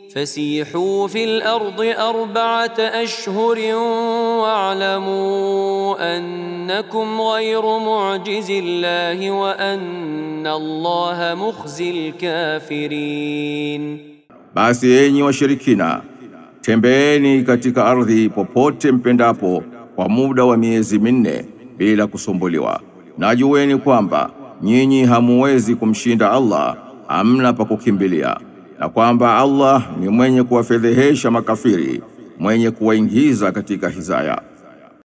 فسيحوا في الارض اربعه اشهر واعلموا انكم غير معجز الله وان الله مخزي الكافرين Basi enyi washirikina, tembeeni katika ardhi popote mpendapo kwa muda wa miezi minne bila kusumbuliwa, na jueni kwamba nyinyi hamuwezi kumshinda Allah, hamna pa kukimbilia, na kwamba Allah ni mwenye kuwafedhehesha makafiri, mwenye kuwaingiza katika hizaya.